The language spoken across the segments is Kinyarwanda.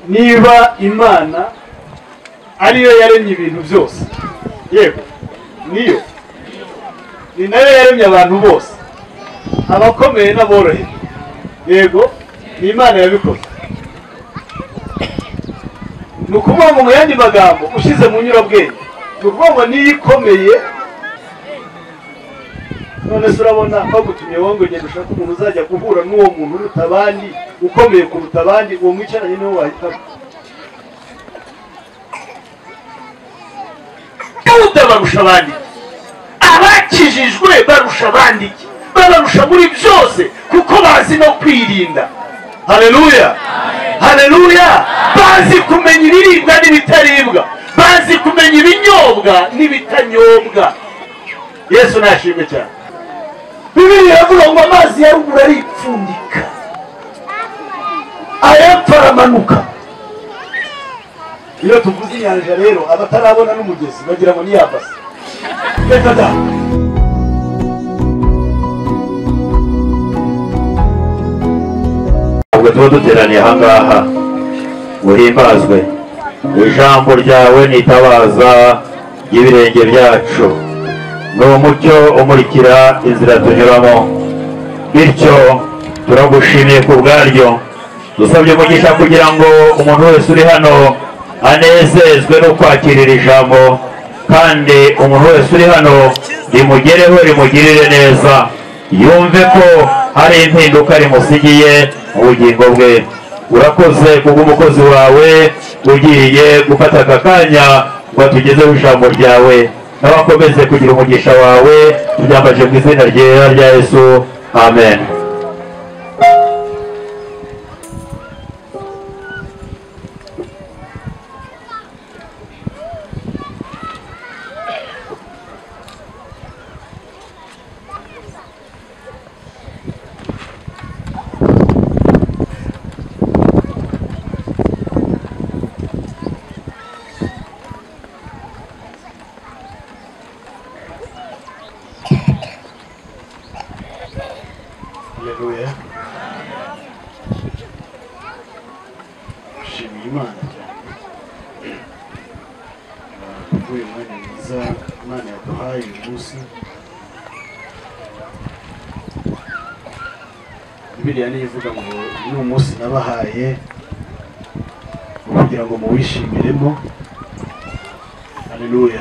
niba imana ariyo yaremye ibintu byose yego niyo ni nayo yaremye abantu bose abakomeye n'aborohewe yego ni imana yabikoze ni ukuvuga ngo mu yandi magambo ushyize mu nyurabwenge ni ukuvuga ngo niyo ikomeye none se urabona bagutumye wowe ngo ngende ushake umuntu uzajya guhura n'uwo muntu uruta abandi ukomeye kuruta abandi uwo mwicaranye niwe wahitamo dawuda barusha abandi abakijijwe barusha abandi iki? babarusha muri byose kuko bazi no kwirinda haleluya haleluya bazi kumenya ibiribwa n'ibitaribwa bazi kumenya ibinyobwa n'ibitanyobwa yesu nashimwe cyane bibiri iravuga ngo amazi ya ruguru aripfundika ayapfa aramanuka iyo tuvuze inyanja rero abatarabona n'umugezi bagira ngo niyabase reka da ubwo tuba duteraniye ahangaha uhimbazwe ijambo ryawe ni itabaza ry'ibirenge byacu ni umucyo umurikira inzira tunyuramo bityo turagushimiye ku bwaryo dusabye umugisha kugira ngo umuntu wese uri hano anezezwe no kwakira iri jambo kandi umuntu wese uri hano rimugereho rimugirire neza yumve ko hari impinduka rimusigiye mu bugingo bwe urakoze kubw'umukozi wawe ugiye gufata aka kanya ngo atugezeho ijambo ryawe n'abakomeze kugira umugisha wawe tubyambaje mu izina ryera rya yesu amen haleluya shimiye imana cyane kuko uyu mwanya mwiza imana yaduhaye uyu munsi biriya niyo ivuga ngo ni umunsi nabahaye kugira ngo muwishimiremo haleluya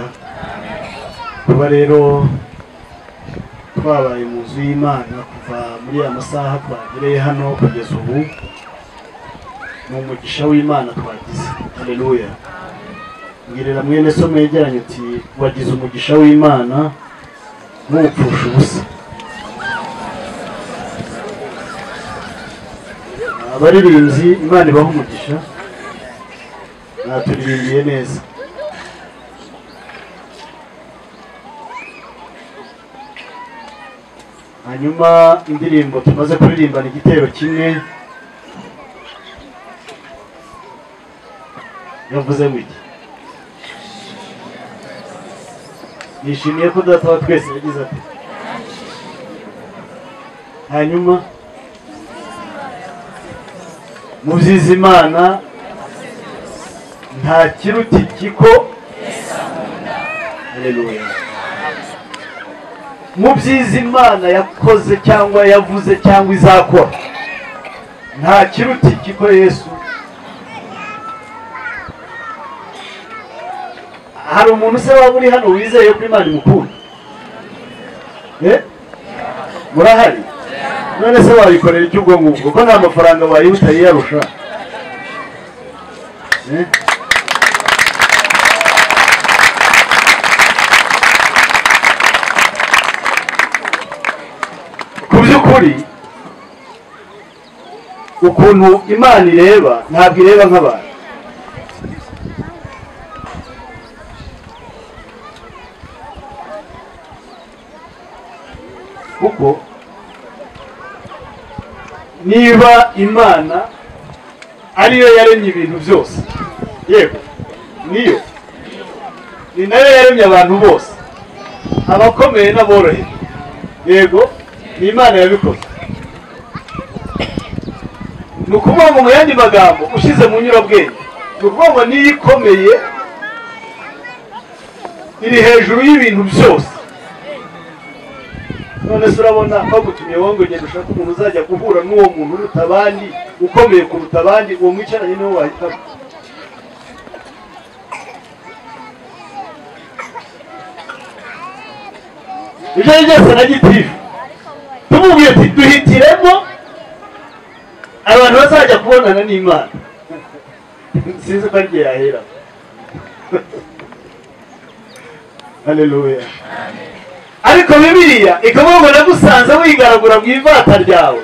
kuba rero twabaye mu nzu y'imana kuva muri aya masaha twagereye hano kugeza ubu ni umugisha w'imana twagize haleluya mbwirira mwene so mwegeranye uti wagize umugisha w'imana ntuwupfusha ubusa abaririmbyi imana ibaha umugisha naturirimbiye neza hanyuma indirimbo tumaze kuririmbana igitero kimwe yavuze ngo iki nishimiye ko data wa twese yagize ati hanyuma mu byiza imana nta kiruta ikiko haleluya mu byiza imana yakoze cyangwa yavuze cyangwa izakora nta kiruta ikiko yesu hari umuntu se waba uri hano wizeye ko imana imukunda Eh? murahari none se wayikorera icyo ubwo ngubwo ko nta mafaranga wayibutayiyarusha Eh? ku by'ukuri ukuntu imana ireba ntabwo ireba nk'abantu kuko niba imana ariyo yaremye ibintu byose yego niyo ni nayo yaremye abantu bose abakomeye n'aborohewe yego ni imana yabikoze ni ukuvuga ngo mu yandi magambo ushyize mu nyurabwenge ni ukuvuga ngo niyo ikomeye iri hejuru y'ibintu byose none se urabona bagutumye wowe ngo ngenda ushake umuntu uzajya guhura n'uwo muntu uruta abandi ukomeye kuruta abandi uwo mwicaranye niwe wahitamo ibyo ari byose na gitifu tumubwiye ati duhitiremo abantu bazajya kubonana n'imana sinzi ko arigihe yahera haleluya ariko bibiliya ikavuga ngo nagusanze wigaragura mu ivata ryawe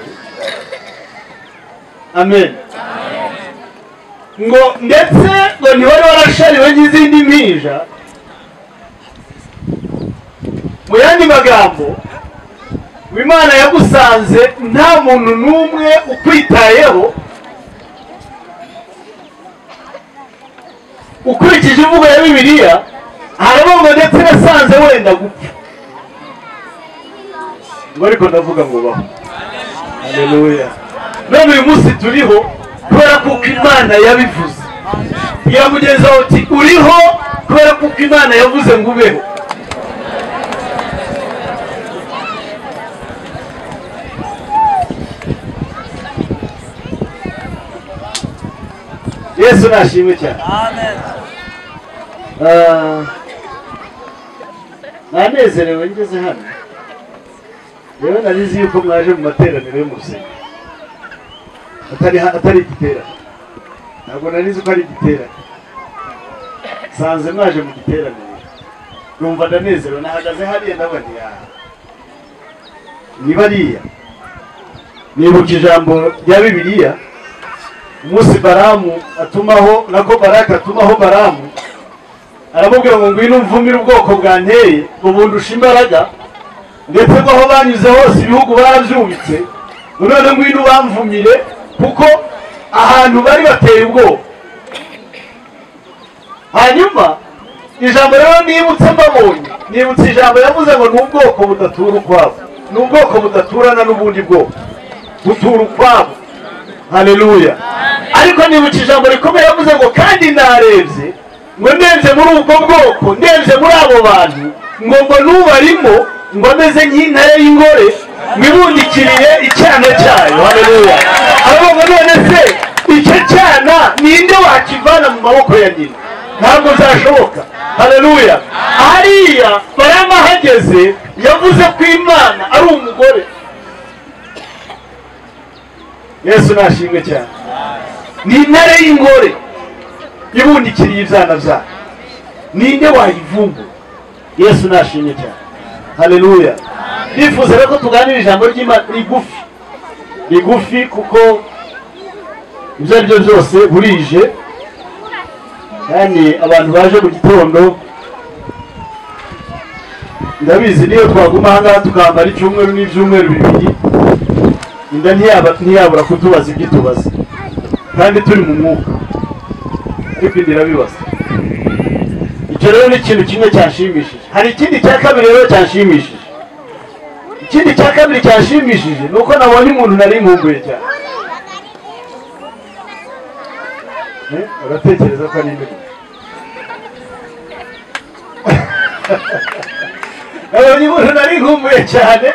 amen ngo ndetse ngo ntiwari warashariwe n'izindi mpinja mu yandi magambo ngo imana yagusanze nta muntu n'umwe ukwitayeho ukurikije imvugo ya bibiliya harimo ngo ndetse nasanze wenda gupfa ngo ariko ndavuga ngo baho haleluya none uyu munsi turiho kubera kuko imana yabivuze ya mugenzi wawe uti uriho kubera kuko imana yavuze ngo ubeho yesu nashimwe cyane Ah, nanezerewe ngeze hano rero narizi yuko mwaje mu materaniro yo mu rusengero atari ha- atari igiterane ntabwo narizi ko ari igiterane nsanze mwaje mu giteraniro numva ndanezerewe nahagaze hariya ndabona yaha ni bariya nibuka ijambo rya bibiliya umunsi baramu atumaho nako baraka atumaho baramu aramubwira ngo ngwino umvumire ubwoko bwanteye ubundusha imbaraga ndetse ko aho banyuze hose ibihugu barabyubitse none ngwino ubamvumire kuko ahantu bari bateye ubwoba hanyuma ijambo rero nibutse mbabonye nibutse ijambo yavuze ngo ni ubwoko budatura ukwabo ni ubwoko budaturana n'ubundi bwoko butura ukwabo haleluya ariko nibutse ijambo rikomeye yavuze ngo kandi narebye ngo ndebye muri ubwo bwoko ndebye muri abo bantu ngo ngo n'ubarimo ngo ameze nk'intare y'ingore mwibundikiriye icyana cyayo haleluya ahubwo ngo none se icyo cyana ninde wakivana mu maboko ya nyina ntabwo byashoboka haleluya hariya barama ahageze yavuze ko imana ari umugore yesu nashimwe cyane ni intare y'ingore ibundikiriye ibyana byayo ninde wayivumbura yesu nashimye cyane haleluya nifuza rero ko tuganira ijambo ry'imana rigufi rigufi kuko ibyo ari byo byose burije kandi abantu baje mu gitondo ndabizi niyo twaguma ahangaha tukambara icyumweru n'ibyumweru bibiri inda ntiyaba- ntiyabura kutubaza ibyo itubaza kandi turi mu mwuka ariko inda irabibaza icyo rero ni ikintu kimwe cyanshimishije hari ikindi cya kabiri rero cyanshimishije ikindi cya kabiri cyanshimishije ni uko nabonye umuntu nari nkumbuye cyane Eh, uratekereza ko ari imbeho nabonye umuntu nari nkumbuye cyane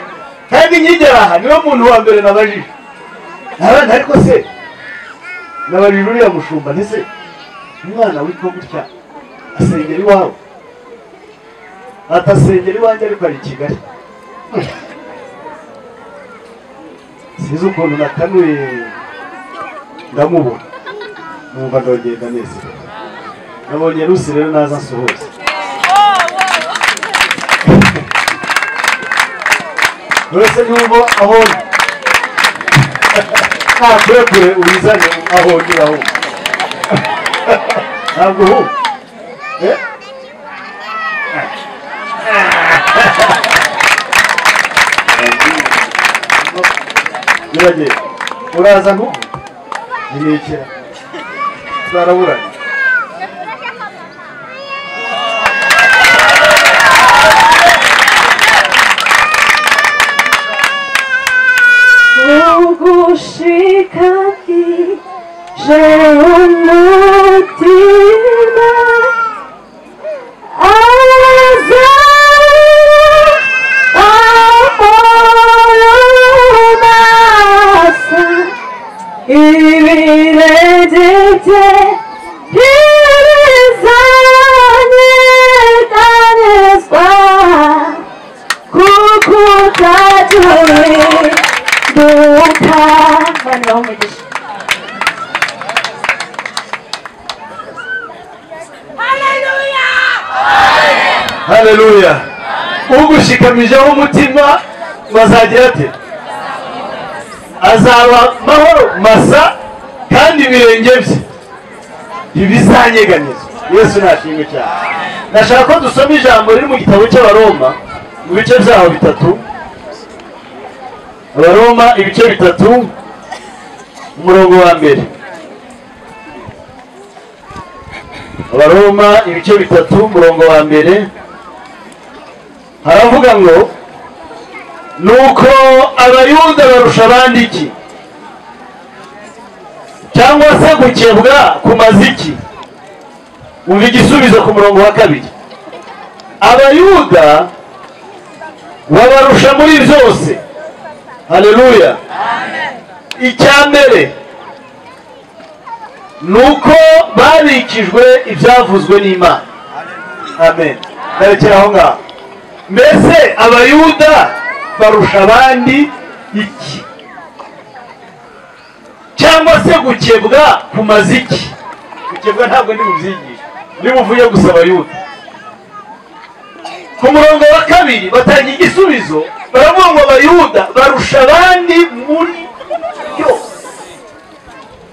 kandi nkigera aha niwe muntu wa mbere nabajije nabana ariko se nabajije uriya mushumba ntise umwana witwa gutya asengera iwawe atasengera iwanjye ariko ari i kigali sinzi ukuntu nakanuye ndamubona numva ndogenda neza nabonye rusi rero naza nsuhuza uretse n'ubwo aho nta kurekure uyizanye aho ugira ahubwo ntabwo uhubwo Eh? Biragenda. uraza ntubu nimikira zaraburanye Ugushika ndi byose ntibizanyeganizwa kuko utatuye duka bana bamugisha haleluya ugushikamijeho umutima bazagira ati azaba mahoro masa kandi ibirenge bye ntibizanyeganyezwa yesu nashimwe cyane ndashaka ko dusoma ijambo riri mu gitabo cy'abaroma mu bice byaho bitatu abaroma ibice bitatu umurongo wa mbere abaroma ibice bitatu umurongo wa mbere haravuga ngo nuko abayuda barusha abandi iki cyangwa se gukebwa kumaze iki umva igisubizo ku murongo wa kabiri abayuda babarusha muri byose haleluya icya mbere nuko babikijwe ibyavuzwe n'imana amen ndarekera aho ngaho mbese abayuda barusha abandi iki cyangwa se gukebwa kumaze iki gukebwa ntabwo ndi mubyigisha niba uvuye gusa abayuda ku murongo wa kabiri batanga igisubizo baravuga ngo abayuda barusha abandi muri byose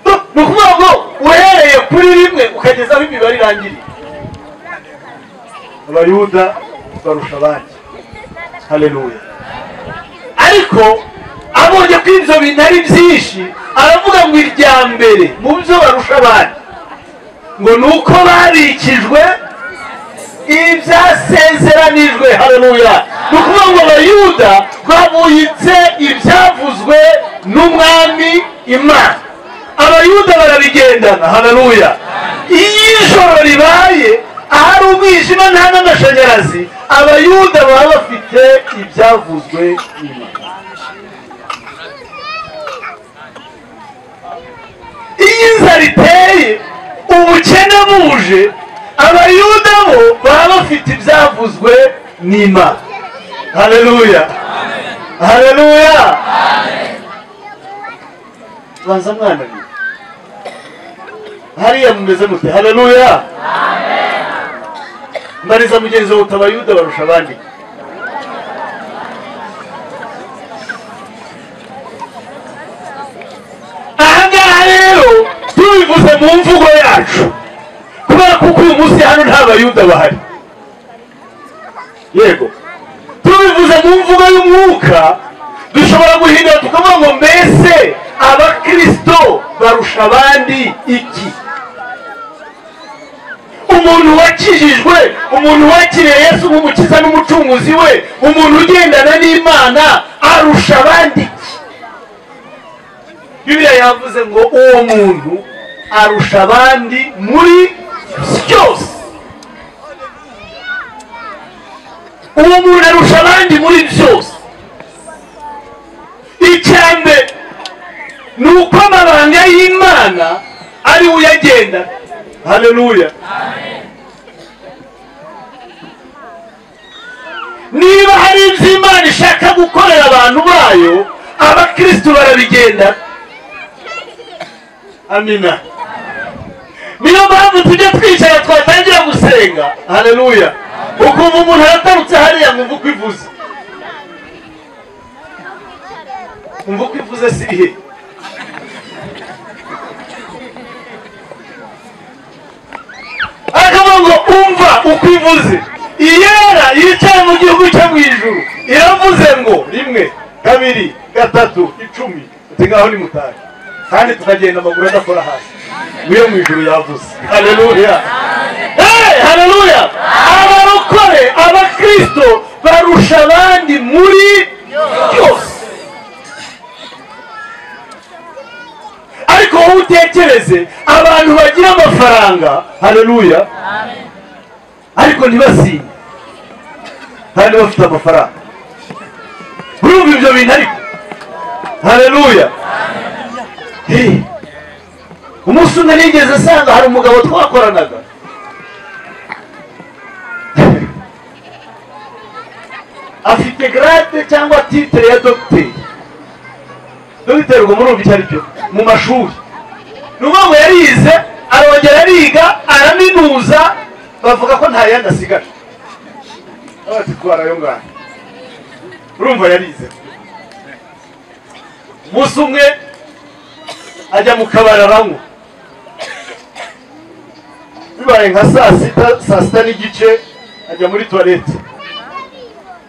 ni ukuvuga ngo uhereye kuri rimwe ukageza aho imibare irangiriye abayuda barusha abandi haleluya ariko abonye ko ibyo bintu ari byinshi aravuga ngo irya mbere mu byo barusha abandi ngo ni uko barikijwe ibyasezeranijwe haleluya ni ukuvuga ngo abayuda babuyitse ibyavuzwe n'umwami imana abayuda barabigendana haleluya iyo ijoro ribaye ahari umwijima nta n'amashanyarazi abayuda baba bafite ibyavuzwe nyuma iyo inzara iteye ubukene buje abayuda bo baba bafite ibyavuzwe n'imana haleluya haleluya banza mwana hariya mumeze mute haleluya mbariza mugenzi wawe utabayuda barusha abandi ahangaha rero tubivuze mu mvugo yacu kubera kuko uyu munsi hano nta bayuda bahari yego tubivuze mu mvugo y'umwuka dushobora guhindura tukavuga ngo mbese abakirisito barusha abandi iki umuntu wakijijwe umuntu wakiriye yesu nk'umukiza n'umucunguzi we umuntu ugendana n'imana arusha abandi iki bibiliya yavuze ngo uwo muntu arusha abandi muri byose uwo muntu arusha abandi muri byose icyambere ni uko amabanga y'imana ari uyagenda haleluya niba hari ibyo imana ishaka gukorera abantu bayo abakirisitu barabigenda amina niyo mpamvu tujya twicara twatangira gusenga haleluya ukumva umuntu aratarutse hariya ngo uko ivuze umva uko ivuze si ihe akavuga ngo umva uko ivuze iyera yicaye mu gihugu cyo mu ijuru iravuze ngo rimwe kabiri gatatu icumi uti ngaho ni mutari kandi tukagenda amaguru adakora hasi niyo mu ijuru yavuze haleluya hey, haleluya abarokore abakirisito barusha abandi muri byose ariko wowe utekereze abantu bagira amafaranga haleluya ariko ntibasinye kandi bafite amafaranga urumva ibyo bintu ariko haleluya umunsi umwe nigeze asanga hari umugabo twakoranaga afite garade cyangwa titire ya dogiteri dogiteri ubwo murumva icyo aricyo mu mashuri ni ukuvuga ngo yarize arongera ariga araminuza bavuga ko nta yandi asigaje abati twara ayo ngayo urumva yarize umunsi umwe ajya mu kabari aranywa bibaye nka saa sita saa sita n'igice ajya muri tuwarete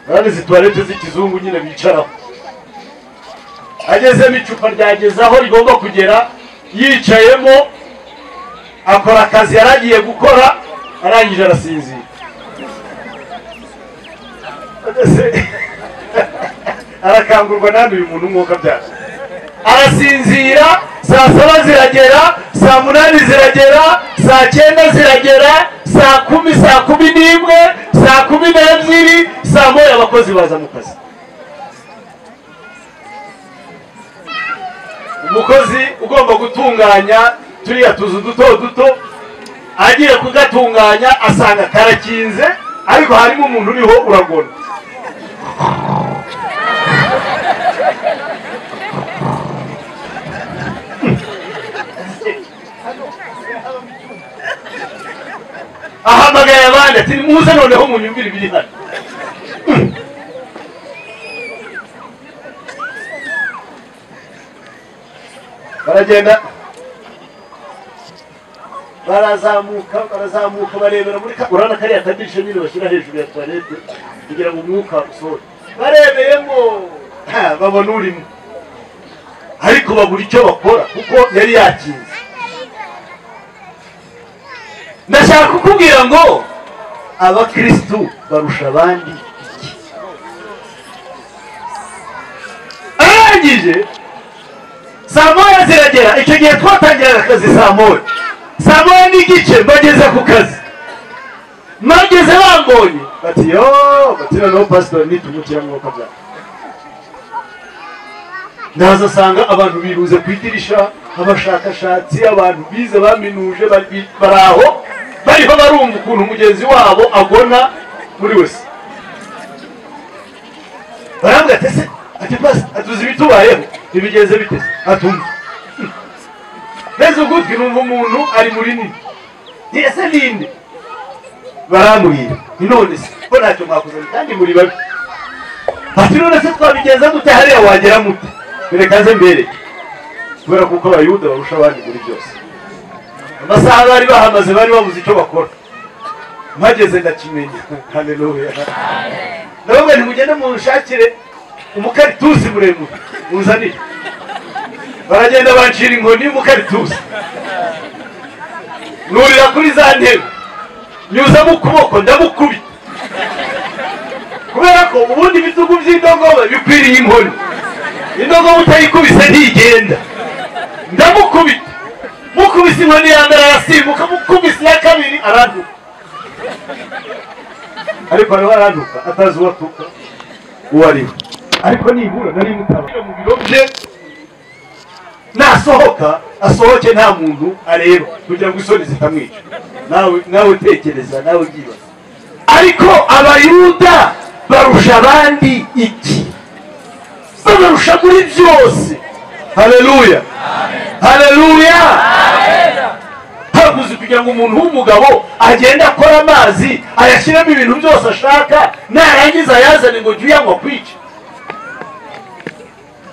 urabona izi tuwarete z'ikizungu nyine bicaraho agezemo icupa ryageze aho rigomba kugera yicayemo akora akazi yari agiye gukora arangije arasinzira Ese, arakangurwa n'andi uyu muntu umwuka byaje arasinzira saa saba ziragera saa munani ziragera saa cyenda ziragera saa kumi saa kumi n'imwe saa kumi n'ebyiri saa moya abakozi baza mu kazi umukozi ugomba gutunganya turiya tuzu duto duto agiye kugatunganya asanga karakinze ariko harimo umuntu uriho uragona ahamagaye abandi ati muze noneho munyumvire ibiri hano baragenda barazamuka barazamuka barebera muri ka urabona kariya kadisha nyine bashyira hejuru ya tuwarete kugira ngo umwuka usohore barebeyemo ha, babona urimo ariko babura icyo bakora kuko yari yakinze ndashaka kukubwira ngo abakirisitu barusha abandi iki arangije saa moya ziragera icyo gihe twatangiraga akazi saa moya saa moya n'igice bageze ku kazi bageze bambonye bati yo bati noneho pasitori nitumukira mwuka byawe ndahazasanga abantu biruze ku idirisha abashakashatsi abantu bize baminuje bari bari aho bariho barumva ukuntu mugenzi wabo agona muri wese barambwira ati ese ati pasi atuzi ibitubayeho ibigenze biteze atumva mbese ugutwi numva umuntu ari muri nini ni ese ninde barambwira ni none se ko ntacyo mwakuzanye kandi muri babi ati none se twabigenza gute hariya wagera mute reka nze mbere kubera kuko abayuda barusha abandi muri byose amasaha bari bahamaze bari babuze icyo bakora mpageze ndakimenya haleluya ndavuga nti mugende munshakire umukaritusi muremure muzanire baragenda bancira inkoni y'umukaritusi nurira kuri za ntebe nyuzamo ukuboko ndamukubita kubera ko ubundi ibitugu by'indogobe bikwiriye inkoni indogobe utayikubise ntigenda ndamukubita mukubise inkoni ya mbere arasimbuka mukubise iya kabiri aranduka ariko ariho aranduka atazi uwo atuka uwo ari we ariko nibura nari mutaba mu biro bye nasohoka asohoke nta muntu areba kugira ngo isoni zitamwica nawe nawe utekereza nawe ubyibaza ariko abayuda barusha abandi iki babarusha muri byose hareruya hareruya haguze kugira ngo umuntu w'umugabo agende akora amazi ayashyiremo ibintu byose ashaka narangiza ayazane ngo jya uyanywa kwica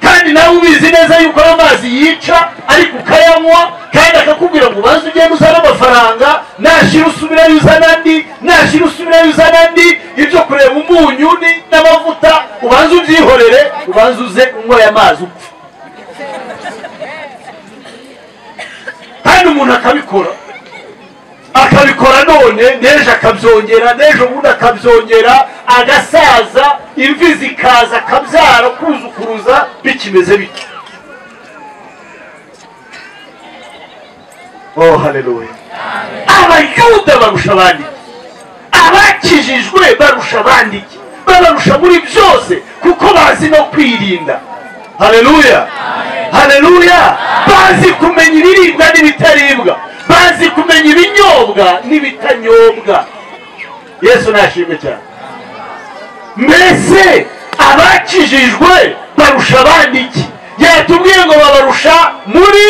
kandi nawe ubizi neza yuko ayo mazi yica ariko ukayanywa kandi akakubwira ngo ubanze ugende uzane amafaranga nashyira usubirayo uzana andi nashyira usubirayo uzana andi ibyo kureba umunyu n'amavuta ubanze ubyihorere ubanze uze unyweye amazi upfa kandi umuntu akabikora akabikora none n'ejo akabyongera n'ejo bundi akabyongera agasaza imvi zikaza akabyara kuzukuruza bikimeze bityo oh haleluya abayuda barusha abandi abakijijwe barusha abandi babarusha muri byose kuko bazi no kwirinda haleluya haleluya bazi kumenya ibiribwa n'ibitaribwa bazi kumenya ibinyobwa n'ibitanyobwa yesu nashimwe cyane mbese abakijijwe barusha abandi iki yatubwiye ngo babarusha muri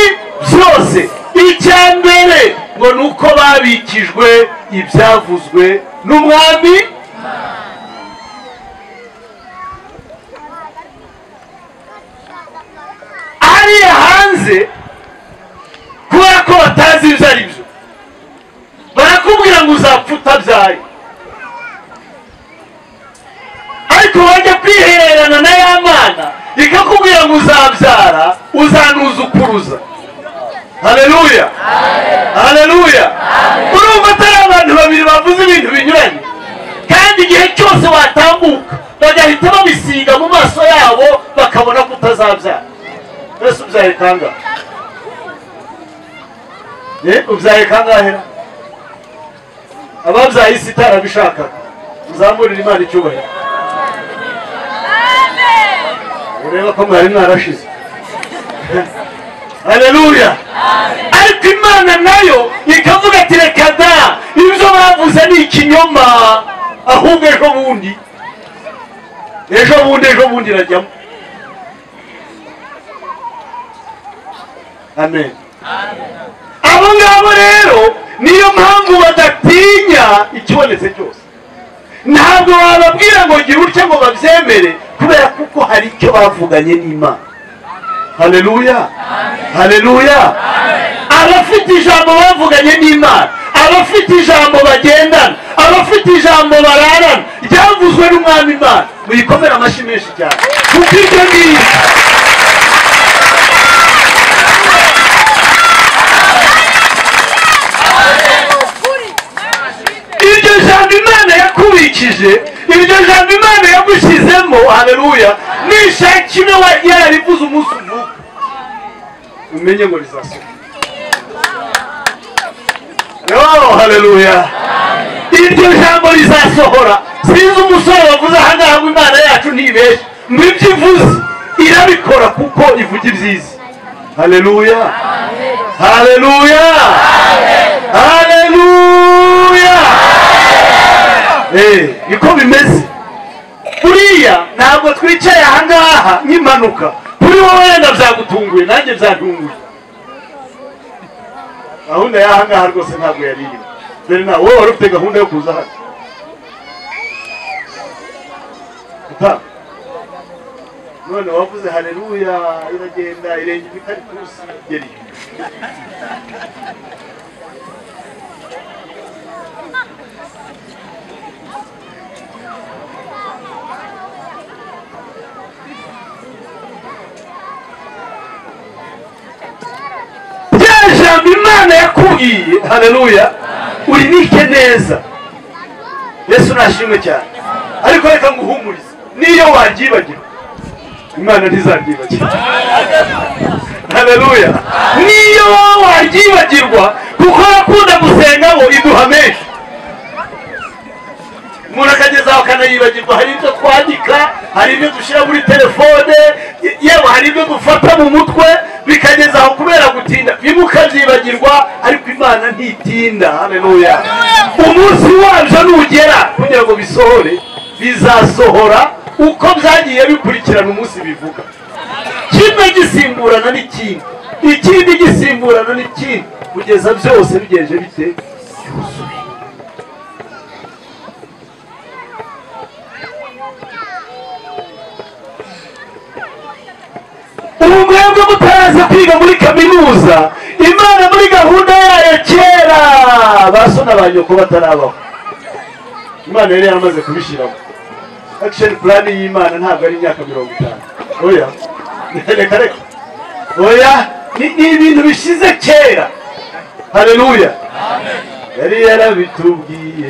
byose icya mbere ngo ni uko babikijwe ibyavuzwe n'umwami hariya hanze kubera ko batazi ibyo ari byo barakubwira ngo uzapfa utabyaye ariko wajya kwihererana na ya mana ikakubwira ngo uzabyara uzanuzukuruza haleluya haleluya urumva atari abantu babiri bavuze ibintu binyuranye kandi igihe cyose watambuka bagahita babisiga mu maso yabo bakabona ko utazabyara mbese ubyaye kangahe ye ubyaye kangahe ababyaye isi itarabishakaga muzamurire imana icyubahiro ureba ko mwari mwarashize haleluya ariko imana nayo ikavuga ati reka da ibyo bavuze ni ikinyoma ahubwo ejo bundi ejo bundi ejo bundi irajyamo amen abo ngabo rero niyo mpamvu badatinya ikibonetse cyose ntabwo bababwira ngo gira utya ngo babyemere kubera kuko hari icyo bavuganye n'imana haleluya haleluya abafite ijambo bavuganye n'imana abafite ijambo bagendana abafite ijambo bararana ryavuzwe n'umwami imana muyikomere amashyi menshi cyane kuko ibyo ngibi iryo jambo imana yakubikije iryo jambo imana yagushyizemo haleluya nishaka ino yararivuze umunsi uvuka umenye ngo rizasohoka yo haleluya iryo jambo rizasohora sinzi umusore wavuze ahangaha ngo imana yacu ntibeshye mu ibyo ivuze irabikora kuko ivuga ibyiza haleluya haleluya haleluya Eh, niko bimeze buriya ntabwo twicaye ahangaha nk'impanuka kuri wowe wenda byagutunguye nanjye byatunguye gahunda y'ahangaha rwose ntabwo yari irimo dore nawe wowe wari ufite gahunda yo kuza hano Utaha. none wavuze haleluya iragenda irenge imikaritusi igera inyuma rya jambo imana yakubwiye haleluya urinike neza yesu nashimwe cyane ariko reka nguhumurize niyo waryibagirwa imana ntizaryibagirwa haleluya niyo wowe waryibagirwa kuko yakunda gusenga ngo iduha menshi umuntu akageza aho akanayibagirwa hari ibyo twandika hari ibyo dushyira muri telefone yewe hari ibyo dufata mu mutwe bikageza aho kubera gutinda bimwe ukabyibagirwa ariko imana ntitinda haleluya umunsi wabyo nugera kugira ngo bisohore bizasohora uko byagiye bikurikirana umunsi bivuga kimwe gisimburana n'ikindi ikindi gisimburana n'ikindi kugeza byose bigenje bite byuzuye ubu mwebwe mutaraza kwiga muri kaminuza imana muri gahunda yayo kera baso na nyoko batarabaho imana yari yaramaze kubishyiramo akisheni purani y'imana ntabwo ari imyaka mirongo itanu oya reka reka oya ni ni ibintu bishize kera hareruya yari yarabitubwiye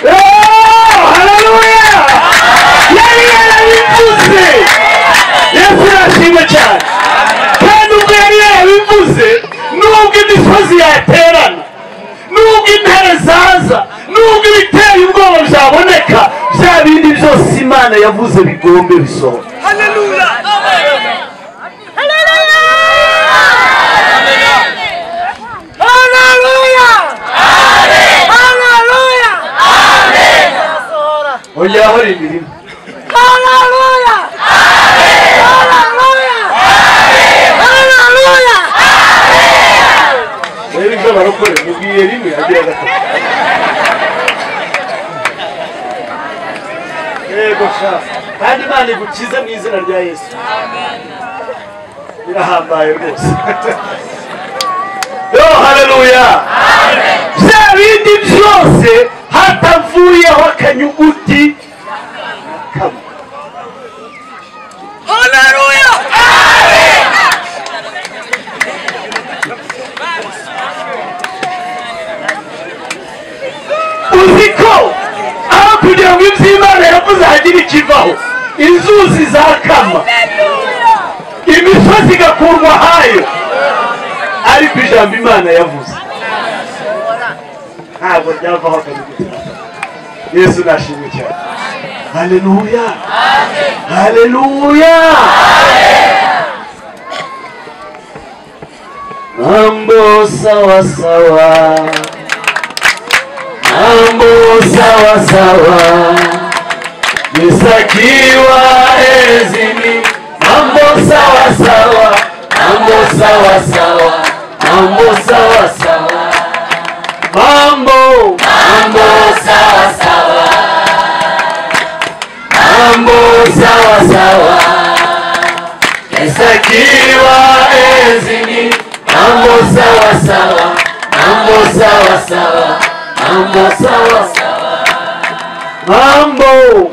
Oh, haleluya! Yari yarabivuze! Yesu yashimwe cyane. Kandi ubwo yari yarabivuze, nubwo imisozi yacika imana yavuze bigombe bisohoka ongera ahora imirimo rero ibyo barakora mubwiye rimwe agira gatatu yego sha kandi imana igukize mu izina rya yesu birahambaye rwose yo hareruya bya bindi byose hatavuyeho akanyuguti uzi ko aho kugira ngo ibyo imana yavuze hagire ikivaho inzuzi zakama imisozi igakurwa ahayo ariko ijambo imana yavuze ntabwo ryavaho akanyuguti na kamwe. yesu nashimwe cyane haleluya haleluya mambo sawa sawa mambo sawa sawa nisakiwa ezini mambo sawa sawa mambo sawa sawa mambo sawa sawa mambo mambo sawa sawa mambo sawa sawa nisakiwa ezini mambo sawa sawa mambo sawa sawa mambo sawa sawa mambo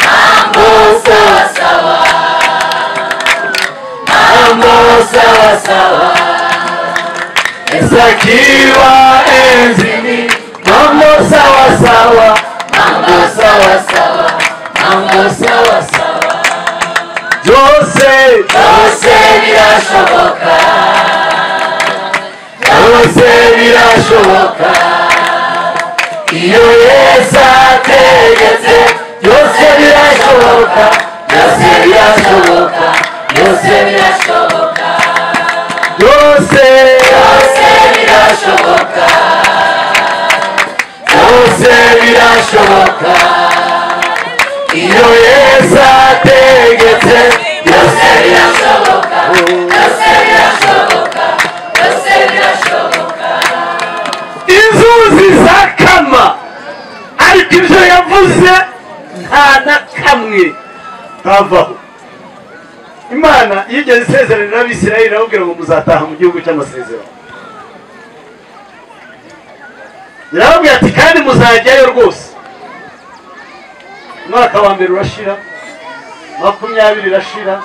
mambo sawa sawa mambo sawa sawa esakiwa enzini mambo sawa sawa mambo sawa sawa mambo sawa sawa byose byose birashoboka byose birashoboka iyo yesu ategetse byose birashoboka byose birashoboka byose birashoboka byose byose birashoboka byose birashoboka iyo yesu ategetse byose birashoboka byose birashoboka byose birashoboka inzuzi zakama ariko ibyo yavuze nta na kamwe kavaho imana yigeze isezerano n'abisirayeli irababwira ngo muzataha mu gihugu cy'amasezerano irababwira ati kandi muzajyayo rwose umwaka wa mbere urashira makumyabiri irashira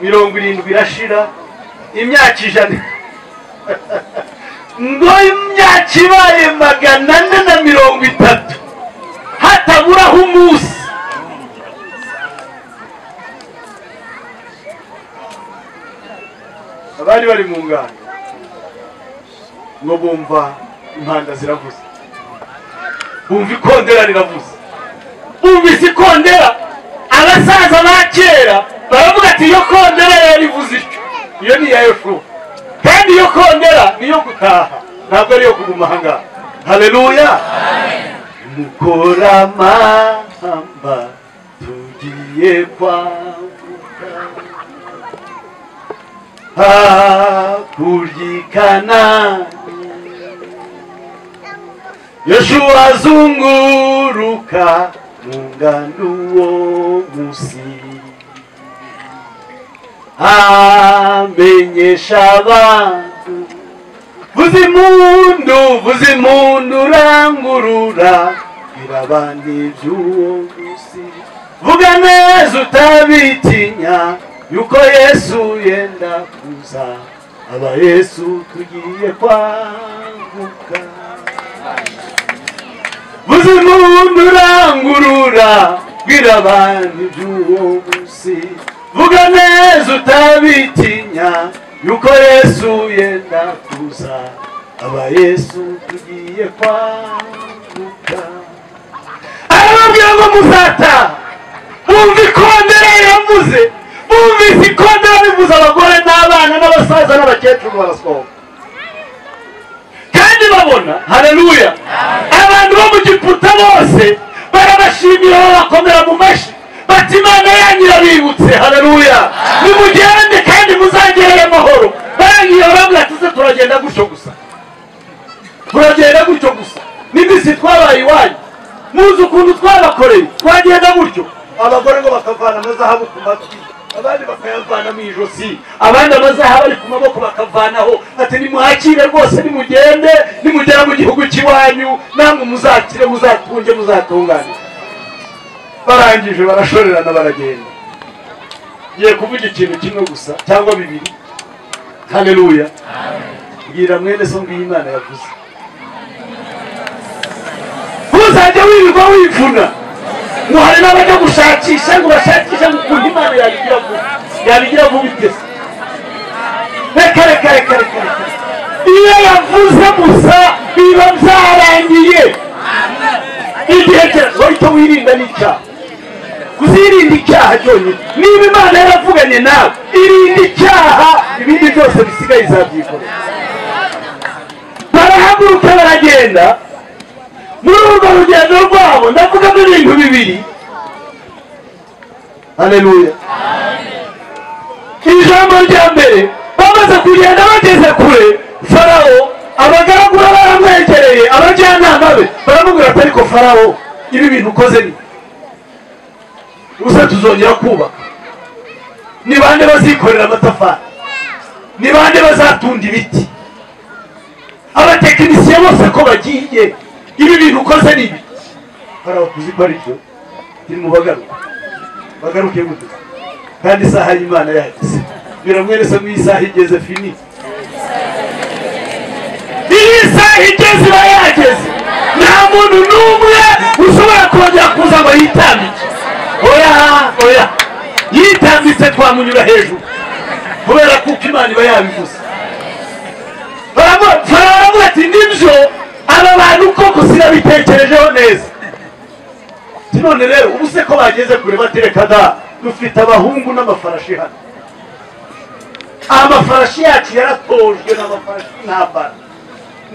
mirongo irindwi irashira imyaka ijana ngo imyaka ibaye magana ane na mirongo itatu hataburaho umunsi abari bari mu ngano ngo bumva impanda ziravuze bumva ikondera riravuze bumvise ikondera abasaza ba kera baravuga ati iyo kondera yarivuze ityo iyo ni iya yeshuwa kandi iyo kondera niyo gutaha ntabwo ariyo kuguma ahangaha hareruya mukora amahamba tugiye kwambuka hakurikana yoshua azunguruka mu ngano uwo munsi amenyesha abantu vuza impundu vuza impundu urangurura birabandi by'uwo munsi vuga neza utabitinya yuko yesu yenda kuza aba yesu tugiye kwaguka buze umuntu urangurura bwira abantu iby'uwo munsi vuga neza utabitinya yuko yesu yenda kuza aba yesu tugiye kwaguka arababwira ngo muzataha bumva ikondera yavuze bumvise ikondera bivuze abagore n'abana n'abasaza n'abakecuru barasohoka kandi babona hareruya abantu bo mu giputa bose barabashimira babakomera mu mashyi bati imana yanyu irabibutse hareruya nimugende kandi muzangerere amahoro barangiye barabwira tuze turagenda gutyo gusa turagenda gutyo gusa n'imisi twabaye iwanyu muzi ukuntu twabakoreye twagenda gutyo abagore ngo bakavana amazahabu ku matwi abandi bakayavana mu ijosi abandi amazahabu ari ku maboko bakavanaho ati nimuhakire rwose nimugende nimugera mu gihugu cy'iwanyu namwe muzakire muzatunge muzatungane barangije barashorerana baragenda ngiye kuvuga ikintu kimwe gusa cyangwa bibiri hareruya bwira mwene so mbiyi imana yavuze ntuzajya wirirwa wivuna ngo hari n'abajya gushakisha ngo bashakishe ngo ukuntu imana yabigira vuba yabigira vuba itese reka reka reka reka reka iyo yavuze gusa biba byarangiye igihe cyose wahita wirinda n'icyaha kuzirinda icyaha cyonyine niba imana yaravuganye nawe irinda icyaha ibindi byose bisigaye izabyikorera barahaguruka baragenda muri urwo rugendo rwabo ndavugamo ibintu bibiri hareruya ijambo rya mbere bamaze kugenda bageze kure farawo abagaragu be baramwegereye abajyanama be baramubwira ati ariko farawo ibi bintu ukoze ni gusa tuzongera kubaka ni bande bazikorera amatafari ni bande bazatunda ibiti abatekinisiye bose ko bagiye ibi bintu ukoze ni ibi hari abakuzi ko ari byo turi mu bagaruka bagaruke gute kandi isaha y'imana yahageze biramwerese mu isaha igeze fini iyi isaha igeze iba yageze nta muntu n'umwe ushobora kongera kuza ngo yitambike oya oya yitambitse twamunyura hejuru kubera kuko imana iba yabivuze baravuga ati nibyo aba bantu koko sinabitekerejeho neza none rero ubu se ko bageze kure batereka da dufite abahungu n'amafarashi hano amafarashi yacu yaratojwe n'amafarashi n'abana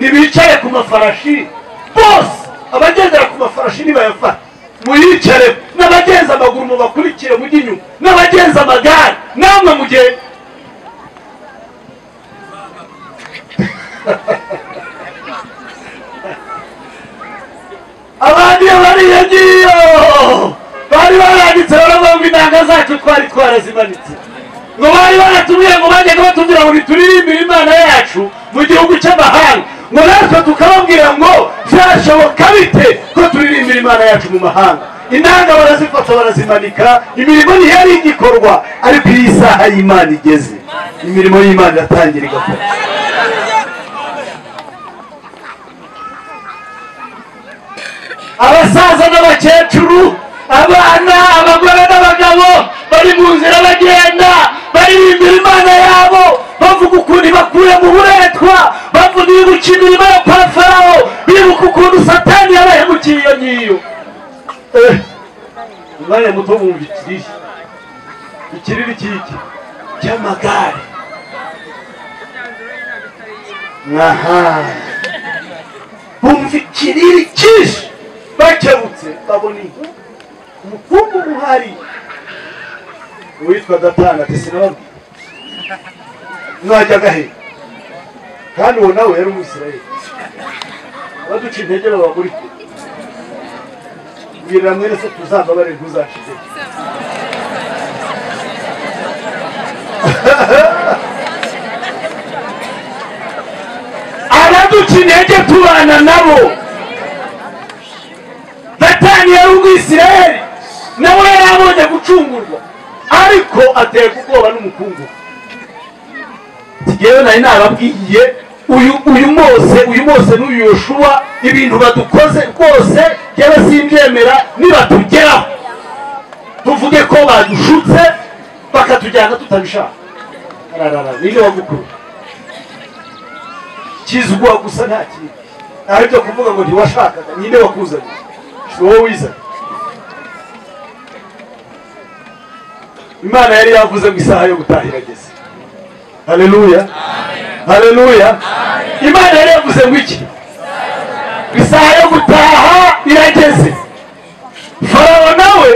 ntibicare ku mafarashi bose abagendera ku mafarashi nibayafata muyicare n'abagenza amaguru mubakurikire mujye inyuma n'abagenza amagare namwe mugende abandi bariya ngiyo bari baranditse baramwumva intanga zacu twari twarazimanitse ngo bari baratubwiye ngo bagenda batubwira ngo ntituririmbire imana yacu mu gihugu cy'amahanga ngo natwe tukababwira ngo byashoboka bite ko turirimbira imana yacu mu mahanga intanga barazifata barazimanika imirimo ntiyari igikorwa ariko iyi saha y'imana igeze imirimo y'imana iratangira igakorwa abasaza n'abakecuru abana abagore n'abagabo bari mu nzira bagenda baririmbira imana yabo bavuga ukuntu bakuye mu buretwa bavuga ibibuka imirimo yo kwa farawo bibuka ukuntu satani yabahemukiye iyo ngiyo umwanya muto wumva ikiriri ikiriri cy'iki cy'amagare aha bumva ikiriri cyinshi bakebutse babona inka umukungu muhari uwitwa gatanu ati sinababwira mwajya agahe kandi uwo nawe yari umusirayeli baduca intege babaguri mbwirira mwene se tuzava bari ntuzacike abaduca intege tubana nabo satani yari umwisirayeli nawe yari abonye gucungurwa ariko aterwa ubwoba n'umukungu tugewe nari nababwiye uyu uyu mose uyu mose n'uyu yoshuwa ibintu badukoze rwose yewe simbyemera nibatugeraho tuvuge ko badushutse bakatujyana tutabishaka ararara niyo wagukuru kizwa gusa nta kintu nta byo kuvuga ngo ntiwashakaga nyine wakuzaniye wowe wiza imana yari yavuze ngo isaha yo gutaha irageze haleluya haleluya imana yari yavuze ngo iki isaha yo gutaha irageze farawo nawe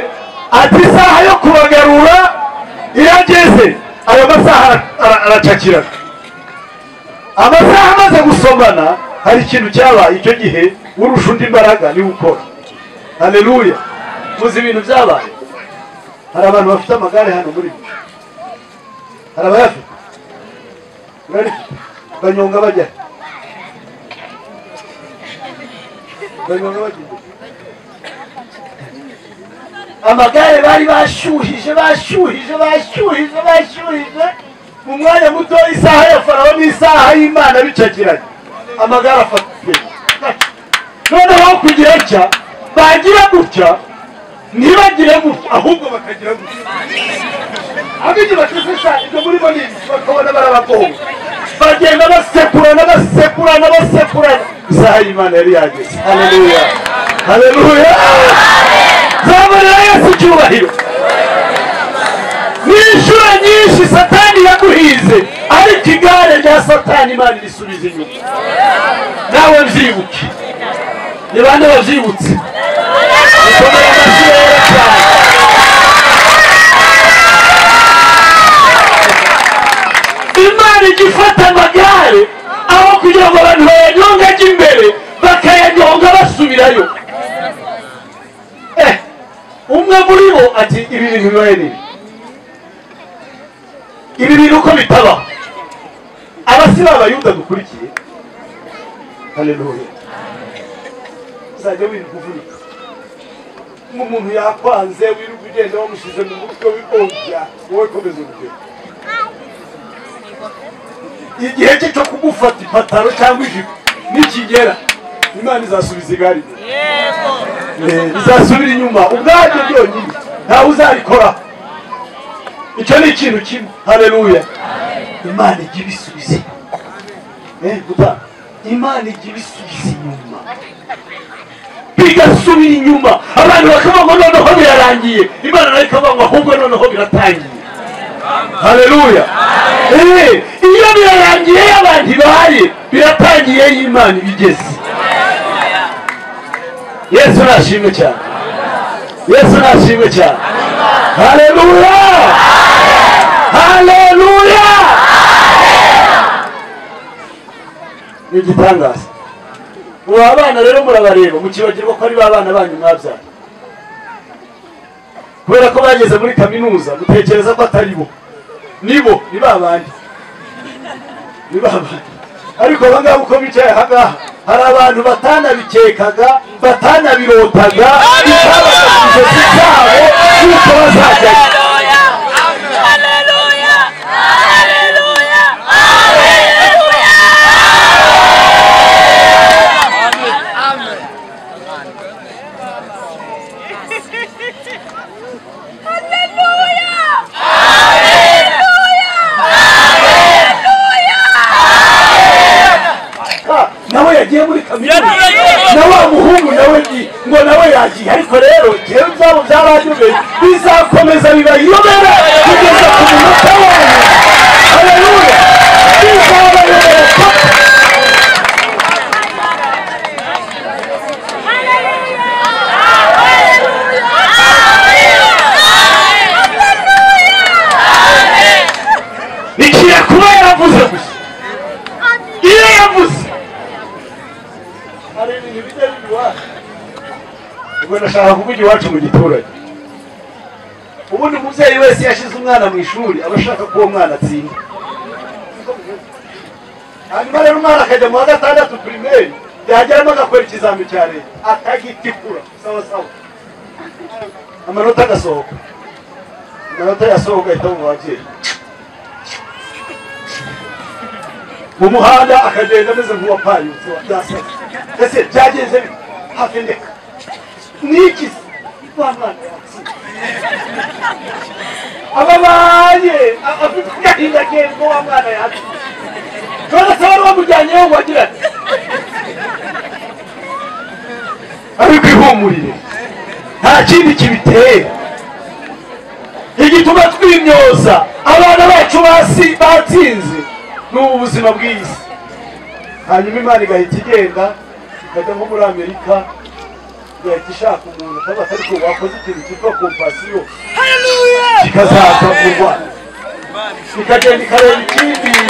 ati isaha yo kubagarura irageze ayo masaha ara- ara- aracakirana amasaha amaze gusomana hari ikintu cyabaye icyo gihe urusha undi imbaraga niwe ukora haleluya muzi ibintu byabaye hari abantu bafite amagare hano muri mwe hari abayafite urarifite banyonga bajya he? banyonga bajya imbere. amagare bari bashyuhije bashyuhije bashyuhije bashyuhije mu mwanya muto isaha ya farawo n'isaha y'imana bicagiranye amagare afatiye noneho aho kugira atya bagira gutya ntibagire gutya ahubwo bakagira gutya ahubwo igihe bateze cyane ibyo muri bo ni ibi, bakabona barabagowe bagenda basekurana basekurana basekurana isaha y'imana yari yageze haleluya haleluya zamurira yesu icyubahiro ni inshuro nyinshi satani yaguhize ariko igare rya satani imana irisubiza inyuma nawe byibuke ni bande babyibutse mukomere amashyi rero cyane imana ijya ifata amagare aho kugira ngo abantu bayanyonge ajya imbere bakayanyonga basubirayo Eh, umwe muri bo ati ibi bintu bibaye nini ibi bintu uko bitabaho abasi b'abayuda dukurikiye haleluya uzajya wirirwa uvunika nk'umuntu yakwanze wirirwa ugenda wamushyize mu mutwe w'ibongya wowe komeza urugendo igihe cye cyo kugufata ipataro cyangwa ijipo nikigera imana izasubiza igare inyuma bizasubira inyuma ubwabyo byonyine ntawe uzabikora icyo ni ikintu kimwe hareruya imana ijya ibisubiza inyuma Eh, buda, imana ijya ibisubiza inyuma bigasubira inyuma abantu bakavuga ngo noneho birarangiye imana nayo ikavuga ngo ahubwo noneho biratangiye hareruya iyo birarangiye y'abantu ibaye biratangiye y'imana ibigeze yesu nashimwe cyane yesu nashimwe cyane haleluya haleluya ni igitangaza ubu abana rero murabareba mukibagirwa ko ari ba bana banyu mwabyara kubera ko bageze muri kaminuza mutekereza ko atari bo ni bo ni ba bandi ni ba bandi ariko abangaba uko bicaye ahangaha hari abantu batanabikekaga batanabirotaga bitabaga ku ijosi ryabo kuko bazajyayo Ah, nawe yagiye muri kaminuza na wa muhungu nawe ni- ngo nawe yagiye ariko rero jewe byabo byabanyobeye bizakomeza bibayobera kugeza ku munota wanyu haleluya bizabayobera paka igiye kuba yaravuze gusa iyo yavuze hari ibintu bijya biba iwacu ubwo ndashaka kuvuga iwacu mu giturage ubundi umubyeyi wese yashyize umwana mu ishuri aba ashaka ko uwo mwana atsinda hanyuma rero umwana akajya mu wa gatandatu pirimeri yageramo agakora ikizami cya leta akagitikura sawa sawa amanota agasohoka amanota yasohoka ahita mu babyeyi mu muhanda akagenda ameze nk'uwapayutse wabyasabye ese byagenze bite? hafi ndeka niki se wa mwana yatsinze ababaye a- afite agahinda kenshi ko wa mwana yatsinze none se wari wamujyanyeho ngo agira ati ariko ihumurire nta kindi kibiteye igituma twimyoza abana bacu basi batsinze ni ubu buzima bw'isi hanyuma imana igahita igenda ikajya nko muri amerika igahita ishaka umuntu cyangwa atari ko wakoze ikintu cyitwa kompasiyo kikazaza mu rwanda ikagenda ikareba ikindi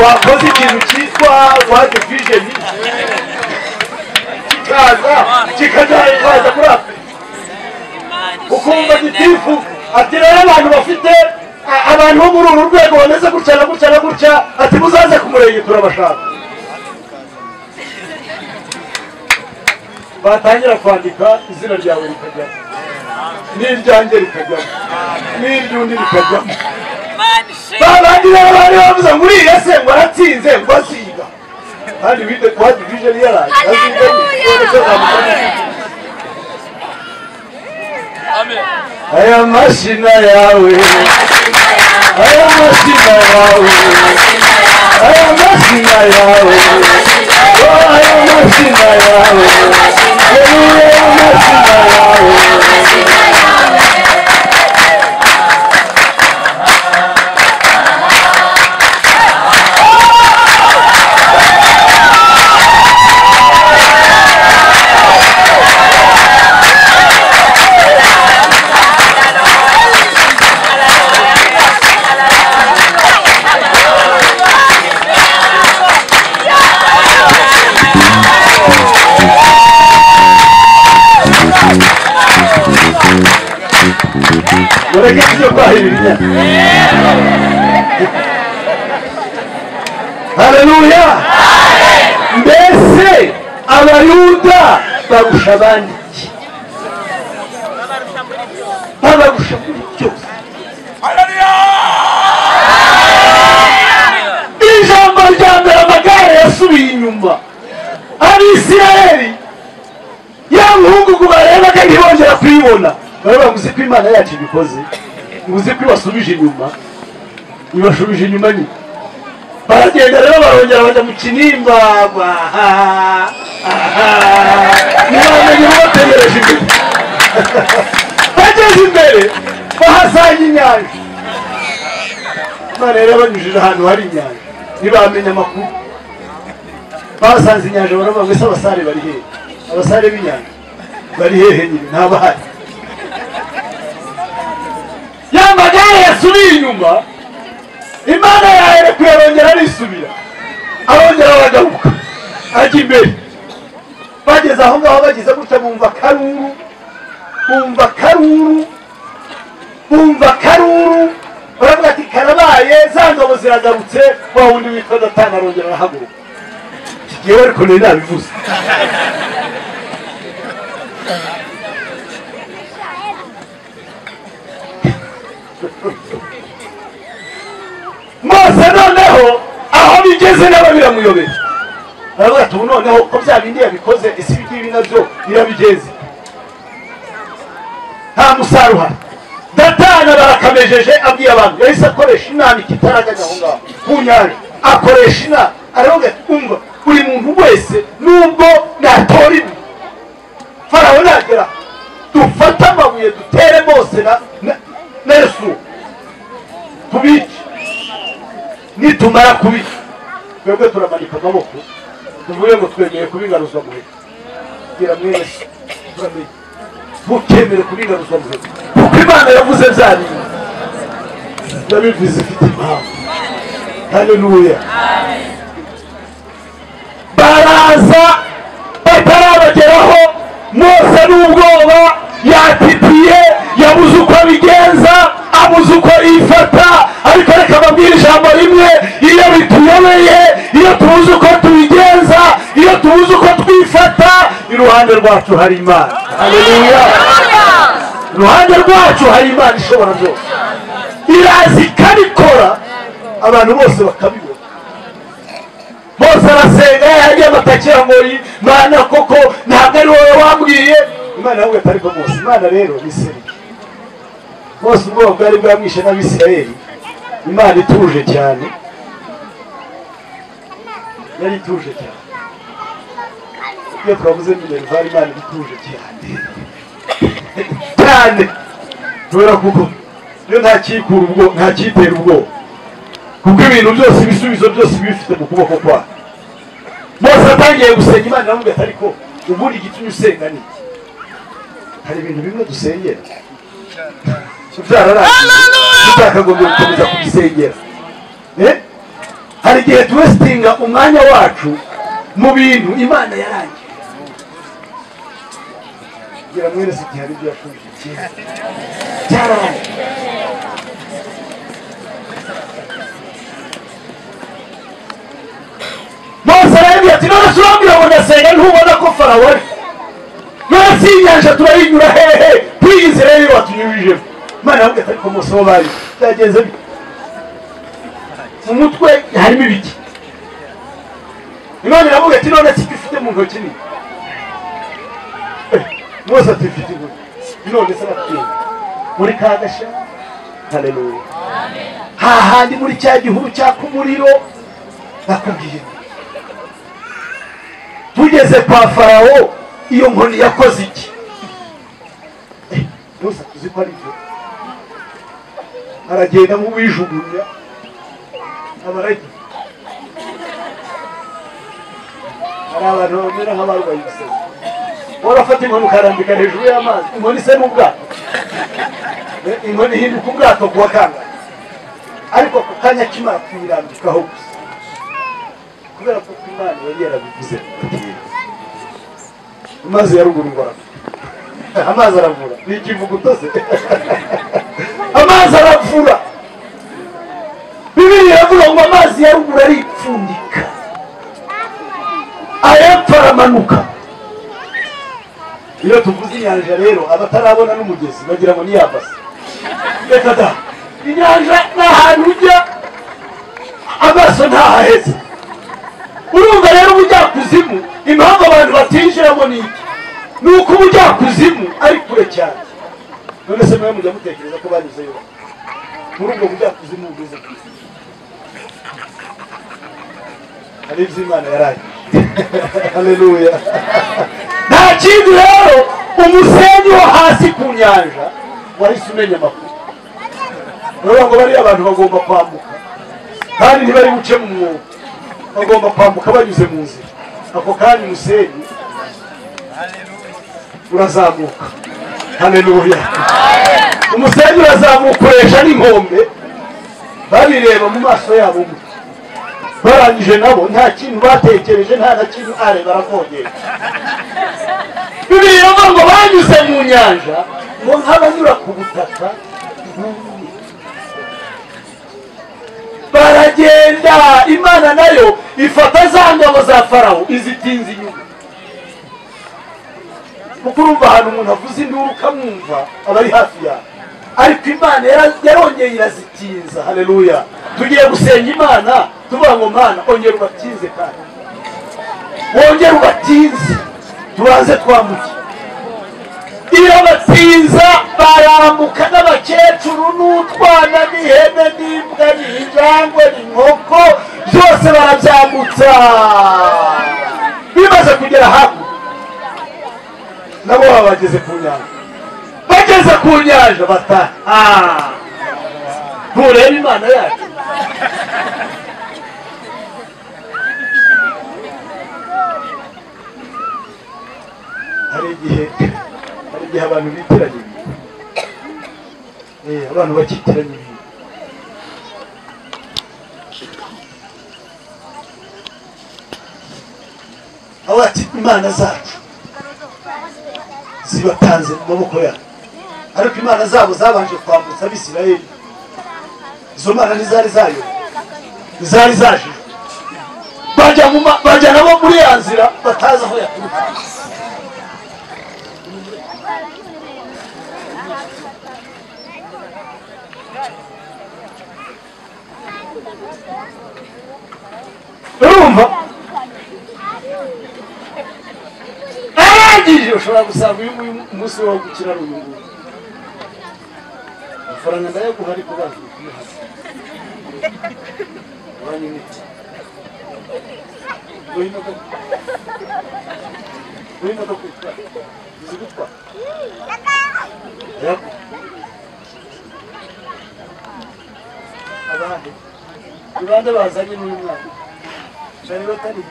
wakoze ikintu cyitwa wadi vijeni kikaza kikazayivana muri afurika ukumva gitifu ati rero abantu bafite a- abantu bo muri uru rwego bameze gutya na gutya na gutya ati muzaze ku murenge turabashaka batangira kwandika izina ryawe rikajyamo n'iryanjye rikajyamo n'iry'undi rikajyamo ba bandi rero bari bavuze ngo uriya se ngo aratsinze ngo asiga kandi wite kuba divijeni yaraje aziga n'ikibazo cy'azamuka aya mashina yawe aya mashina yawe aya mashina yawe Oh, aya mashina yawe yeruye aya mashina yawe mureke ibyo kwahirira haleluya mbese abayuda barusha abandi iki babarusha muri byose ijambo rya mbere amagare yasubiye inyuma abisirayeli ya muhungugu barebaga ntibongera kuyibona baravuga ngo uzi ko imana yacu ibikoze ngo uzi ko ibasubije inyuma ibasubije inyuma nyine baragenda rero barongera bajya mu kinimba bahaha ntibamenye bategereje imbere bageze imbere bahasanga inyanja imana rero banyujije ahantu hari inyanja ntibamenya amakuru basanze inyanja baravuga ngo ese abasare bari hehe abasare b'inyanja bari hehe nyine ntabahari ya magare yasubiye inyuma imana yahere kuyarongera arisubira arongera aragaruka ajya imbere bageze aho ngaho bageze gutya bumva karuru bumva karuru bumva karuru baravuga ati karabaye za ngabo ziragarutse wa wundi witwa datani arongera arahaguruka yewe ariko nari nabivuze mose noneho aho bigeze nabo biramuyobera aravuga ati ubu noneho ko bya bindi yabikoze ese ibi ngibi nabyo birabigeze nta musaruro uhari datana barakamejeje abwiye abantu yahise akoresha inama ikitarajyaga aho ngaho ku nyanja akoresha inama aravuga ati umva buri muntu wese nubwo natora ibi farawo nagera dufate amabuye dutere bose na na- na yesu tubice nitumara kubica twebwe turamanika amaboko tuvuge ngo twemeye kubingaruzwa muheka gira mwese turamenya ntukemere kubingaruzwa muheka kuko imana yavuze bya bintu yabivuze ifite impamvu haleluya baraza batarabageraho mose n'ubwoba yatitiye yabuze uko abigenza abuze uko yifata ariko reka ababwira ijambo rimwe iyo bituyobeye iyo tubuze uko tubigenza iyo tubuze uko twifata iruhande rwacu hari imana haleluya iruhande rwacu hari imana ishobora byose iraza ikabikora abantu bose bakabibona bose arasenga yagiye amatakira ngo yi- mana koko ntabwo ari wowe wabwiye imana yabwiye atari ko bose imana rero ni serike bose ubwoba bwari bwamwishe n'abisirayeli imana ituje cyane yari ituje cyane iyo twavuze minervari imana iba ituje cyane cyane kubera kuko yo ntakikura ubwo ntakitera ubwoba kuko ibintu byose ibisubizo byose bifite mu kuboko kwayo mose atangiye gusenga imana aramubwira ati ariko ubundi igitumye usenga ni iki hari ibintu bimwe dusengera byararangiye tutakagombye gukomeza kubisengera Eh? hari igihe tuwesitinga umwanya wacu mu bintu imana yarangiye kugira mwene si igihe hari ibyo yafungiye cyiza cyararangiye mose arababwira ati none se urambwira ngo ndasenga ntubona ko farawo ari none inyanja turayinyura hehe twiyize rero watunyujijemo imana yababwira ati ariko mose wo bari byagenze bite mu mutwe harimo ibiki imana iravuga ati none siko ufite mu ntoki ni Eh, mose ati mfite intoki none se aratinda muri ka gasha haleluya hahandi muri cya gihuru cyaka umuriro nakubwiye nti tugeze kwa farawo iyo nkoni yakoze iki Eh, mose tuzi ko ari ibyo aragenda nk'uwijugunya abarage hari abantu bamera nk'abarwaye ibisebe wowe urafata inkoni ukarambika hejuru y'amazi inkoni isa n'ubwato Eh, inkoni ihinduka ubwato kuwa kangahe ariko ku kanya k'imana tuyirambikaho gusa kubera ko imana yari yarabivuze amazi ya ruguru ngo aravura amazi aravura ni ikivugo utose amazi aravura bibiri iravuga ngo amazi ya ruguru aripfundika ayepfo aramanuka iyo tuvuze inyanja rero abatarabona n'umugezi bagira ngo ni ya basi reka da inyanja ni ahantu ujya amaso ntahaheze urumva rero ubujyakuzimu impamvu abantu batinjiramo ni iki ni uko ubujyakuzimu ari kure cyane none se mwe mujya mutekereza ko banyuzeyo muri ubwo bujyakuzimu bugeze kure hari ibyo imana yarangije haleluya nta kindi rero umusenyi wo hasi ku nyanja wahise umenya amakuru baravuga ngo bariya abantu bagomba kwambuka kandi ntibari buce mu mwuga bagomba kwambuka banyuze mu nzira ako kanya umusenyi urazamuka haleluya umusenyi urazamuka ukoresha n'inkombe babireba mu maso yabo umwe barangije nabo nta kintu batekereje nta na kintu are baravogera bibiri rero ngo banyuze mu nyanja ngo nk'abanyura ku butaka bwumye. baragenda imana nayo ifata za ngabo za farawo izitinze inyuma kuko urumva ahantu umuntu avuze induru ukamwumva aba ari hafi yawe ariko imana yara- yarongeye irazitinza haleluya tugiye gusenga imana tuvuga ngo mana ongera ubatinze kandi wongere ubatinze tubanze twambuke irabatinza barambuka n'abakecuru n'utwana n'ihene n'imbwa n'injangwe n'inkoko byose barabyambutsa bimaze kugera hakurya nabo baba bageze ku nyanja bageze ku nyanja bataha ntureba imana yacu hari igihe hari igihe abantu bitiranya ibintu Eh, abantu bakitiranya ibintu aho ati imana zacu zibatanze mu maboko yacu ariko imana zabo zabanje kwambutsa abisirayeli izo mana ntizari zayo ntizari zaje bajya mu ma- bajya nabo muri ya nzira batazi aho yaturuka urumva arangije ushobora gusanga uyu nguyu umunsi wo gukina ari uyu nguyu amafaranga ndayaguha ariko bazi kumuha banki n'iki urimo urimo gutwara uzi gutwara abandi ibande bazanye n'uyu mwana shari batari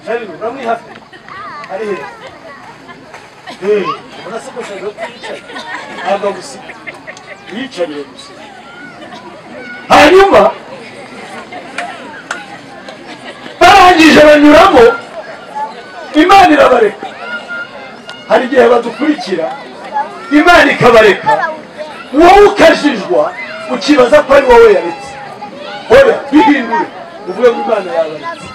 shari uramwi hafi ari he Eh, urasa ko shari baticaye ntabwo gusa yicariye gusa hanyuma barangije banyuramo imana irabareka hari igihe badukurikira imana ikabareka wowe ukajijwa ukibaza ko ari wowe yaretse oya bihindure uvuge ngo imana yabaretse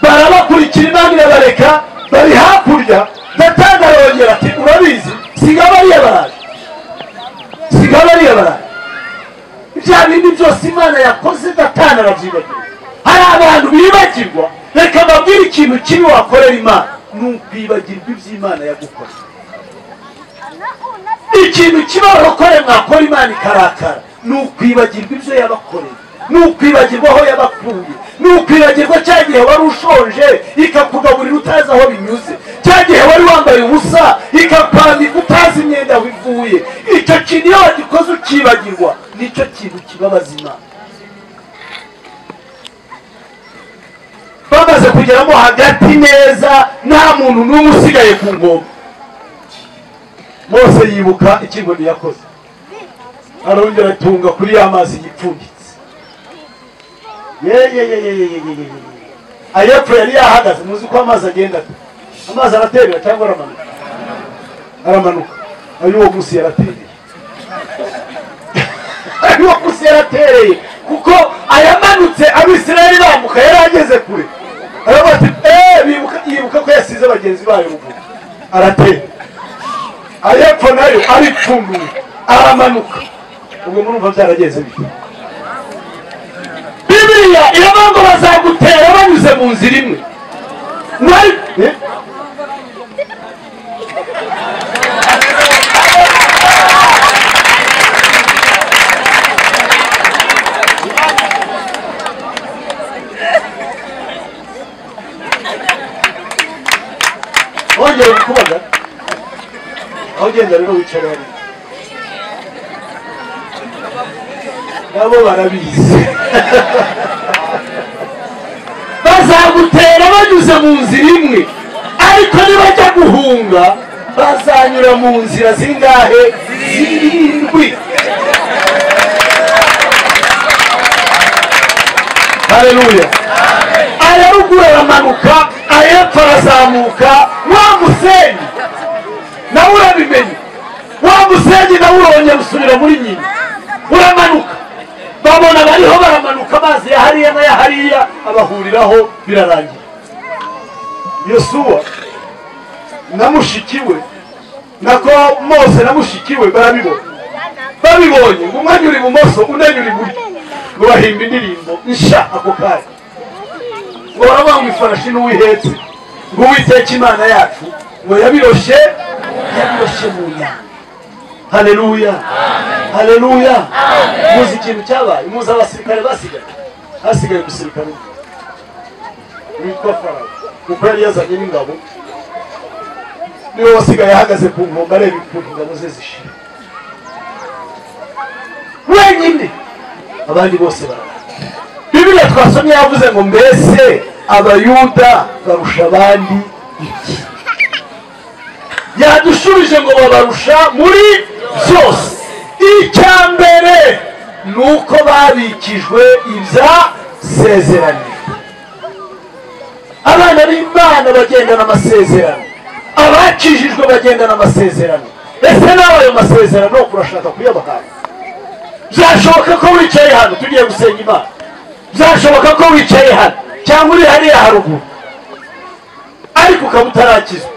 barabakurikira imana irabareka bari hakurya datanga arongera ati urabizi siga bariya baraje siga bariya baraje bya bindi byose imana yakoze datanga arabyibagiwe hari abantu bibagirwa reka babwire ikintu kibi wakorera imana ni ukwibagirwa iby'imana yagukoreye ikintu kibarokore mwakora imana ikarakara ni ukwibagirwa ibyo yabakoreye ni ukwibagirwa aho yabakuye ni ukwibagirwa cya gihe wari ushonje ikakugaburira utazi aho binyuze cya gihe wari wambaye ubusa ikakwambika utazi imyenda wivuye icyo kintu iyo wagikoze ukibagirwa nicyo kintu kibabaza imana bamaze kugeramo hagati neza nta muntu n'umwe usigaye ku ngoma mose yibuka ikinkoni yakoze arongera atunga kuri ya mazi yipfunditse ayepfo yari yahagaze muzi ko amazi agenda amazi araterera cyangwa aramanuka aramanuka ay'uwo munsi yaratereye ay'uwo munsi yaratereye kuko ayamanutse abisirayeli bambuka yari ageze kure aravuga ati eee yibuka ko yasize bagenzi bayo ruguru aratera ayepfo nayo aripfunduye aramanuka ubwo murumva byarageze bite bibiriya iravuga ngo bazagutera banyuze mu nzira imwe wari wongera kubagara aho ugenda rero wicara hariya nabo barabizi bazagutera banyuze mu nzira imwe ariko nibajya guhunga bazanyura mu nzira zingahe zirindwi hareruya ayaruguru aramanuka ayepfo arazamuka wa musenyi nawe urabimenye wa musenyi nawe urongera usubira muri nyina uramanuka babona bariho baramanuka amazi ya hariya n'aya hariya abahuriraho birarangira yosuwa na mushiki we nako mose na mushiki we barabibona babibonye ngo umwanya uri ibumoso undi anyura iburyo ngo bahimba indirimbo nsha ako kanya ngo baravuga ngo ifarashi n'uwihetse ngo uwiteka imana yacu ngo yabiroshe yabiroshe mu nyanja haleluya haleluya muzi ikintu cyabaye muzi abasirikare basigaye hasigaye umusirikare umwe witwa farawo kuko yari yazanye n'ingabo niwe wasigaye ahagaze ku nkombe areba ukuntu ingabo ze zishira wenyine abandi bose barara bibiliya twasomye yavuze ngo mbese abayuda barusha abandi iki yadushubije ngo babarusha muri byose icya mbere ni uko babikijwe ibya sezerano abana b'imana bagendana amasezerano abakijijwe bagendana amasezerano ese nawe ayo masezerano urashaka kuyabahaye byashoboka ko wicaye hano tugiye gusenga imana byashoboka ko wicaye hano cyangwa uri hariya haruguru ariko ukaba utarakizwa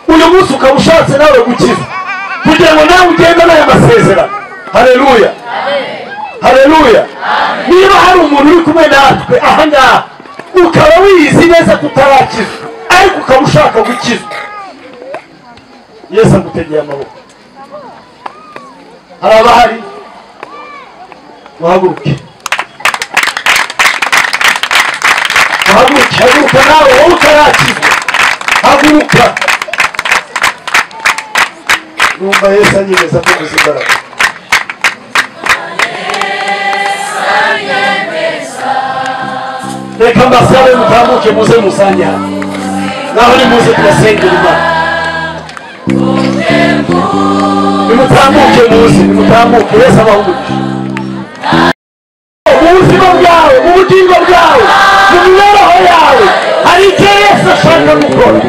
uyu munsi ukaba ushatse nawe gukiza kugira ngo nawe ugende n'aya masezerano hareruya hareruya niba hari umuntu uri kumwe natwe aha ngaha ukaba wiyizi neza ko utarakiza ariko ukaba ushaka gukiza yesu agutegeye amaboko hari abahari uhaguruke uhaguruke haguruka nawe wowe utarakizwa haguruka numva yesu anyemeza ko gusa imbaraga reka mbasabe mutamuke muze musange hano naho nimuze turasengera imana nimutamuke muze nimutamuke yesu abahugurije mu buzima bwawe mu bugingo bwawe mu mibereho yawe hari icyo yesu ashaka gukora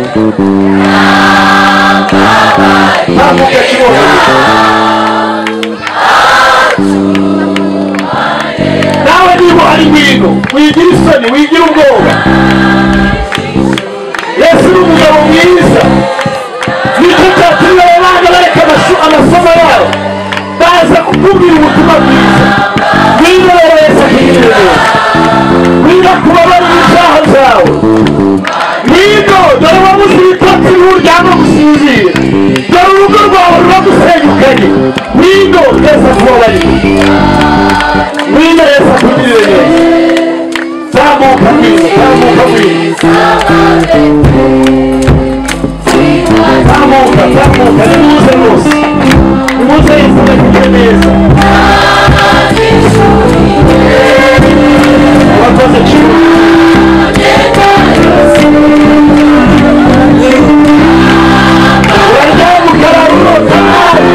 ntamuke kibona nawe niba hari ngwino wigira isoni wigira ubwoba yesu ni umugabo mwiza nicyo cyatumye ababana bareka amaso- amasomo yabo baza kukubwira ubutumwa bwiza ngwino rero yesu akiyiremera ngwino ku babari n'ibyaha byawe ngwino dore wabuze ibitotsi ubu uryama gusinzira dore urugo rwawe ruba gusenyukanye ngwino twese tubabarire mwine yesu akurikirire neza zamuka bwiza zamuka bwiza zamuka zamuka nimuze rwose nimuze yesu agakugire neza urakoze cyane uraryama ukararurota nabi